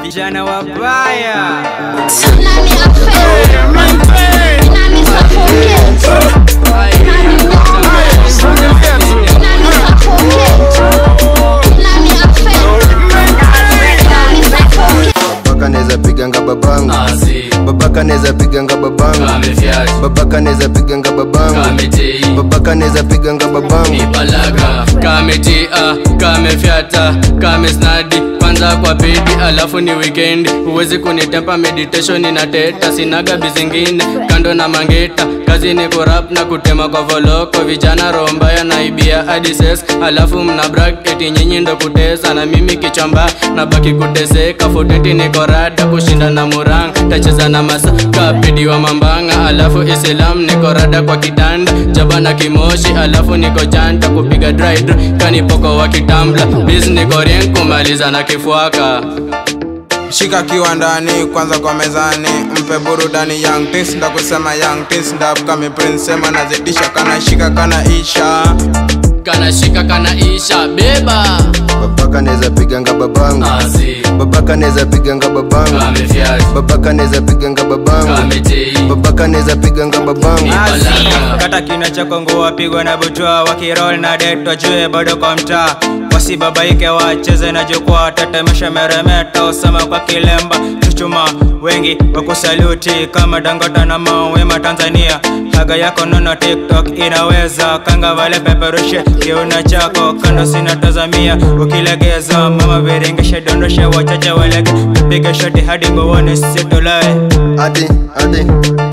vijana wabaya Nani affair? Nani suffocate? Nani woman? Nani suffocate? Nani affair? Nani suffocate? babaka neza piganga babangu babaka neza piganga babangu babaka neza piganga babangu babaka neza piganga babangu balaga kametia kamefyata kamesnadi kwanza kwa pedi alafu ni weekend huwezi kunitempa meditation inateta sinaga bizingine kando na mangeta kazi ni kurap na kutema kwa voloko vijana rombaya naibia adises alafu mna brag eti nyinyi ndo kutesa na mimi kichamba na baki kuteseka foteti niko rada kushinda na murang tacheza na masa kapedi wa mambanga alafu islam niko rada kwa kitanda jaba na kimoshi alafu niko janta kupiga dry dry kanipoko wa kitambla biz niko rien kumaliza na kifuaka shika kiwandani kwanza kwa mezani mpe burudani young tis nda kusema young tis nda kame prince sema nazidisha kana shika kana isha kana shika kana isha beba babaka neza piganga babangu Asi, babaka neza piganga babangu kamefyat, babaka neza piganga babangu kametei, babaka neza piganga babangu Balaga. kata kina chako nguo wapigwa na butwa wakirol na det wajue bado kwa mtaa wasibabaike wacheze na jukwaa tetemesha meremeta usema kwa kilemba chuchuma wengi wakusaluti kama dangota na mawema tanzania haga yako nono tiktok inaweza kanga vale peperushe kiuna chako kando sinatazamia ukilegeza mama viringishe dondoshe wachache walege tupige shoti hadi nguoni situlae ati ati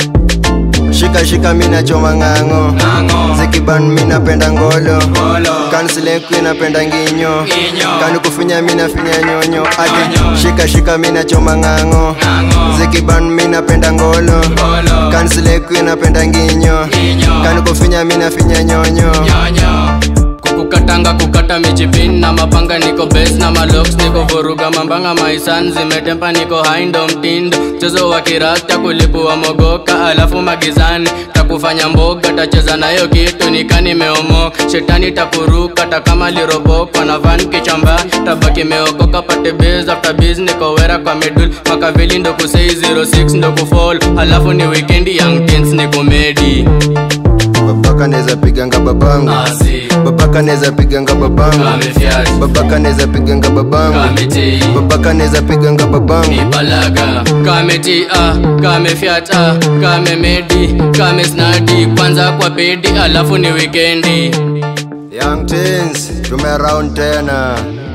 shika shika mina choma ng'ang'o Ng'ang'o. zikiban mina penda ngolo Ngolo. kansilenku inapenda nginyo Nginyo. kani kufinya mina finya nyonyo ati Nyonyo. shika shika mina choma ng'ang'o Ng'ang'o. zikiban mina penda ngolo Ngolo. kansilenku inapenda nginyo Nginyo. kani kufinya mina finya nyonyo nyonyo kukukatanga kukata mijipin na mapanga niko bes na malox niko vuruga mambanga maisan zimetempa niko haindo mtindo mchezo wa kirasta kulipua mogoka alafu magizani takufanya mboga tacheza nayo kitu nika nimeomoka shetani takuruka takama lirobokwa na van kichamba tabaki meokoka pate bes after biz niko wera kwa midul makavili ndo kusei 06 ndo kufall alafu ni weekend young teens ni komedi babaka neza piganga babangu Asi, babaka neza piganga babangu kamefyat, babaka neza piganga babangu kametei babaka neza piganga babangu balaga kametia kamefyata kamemedi kamesnadi kwanza kwa pedi alafu ni wikendi young teens tume round tena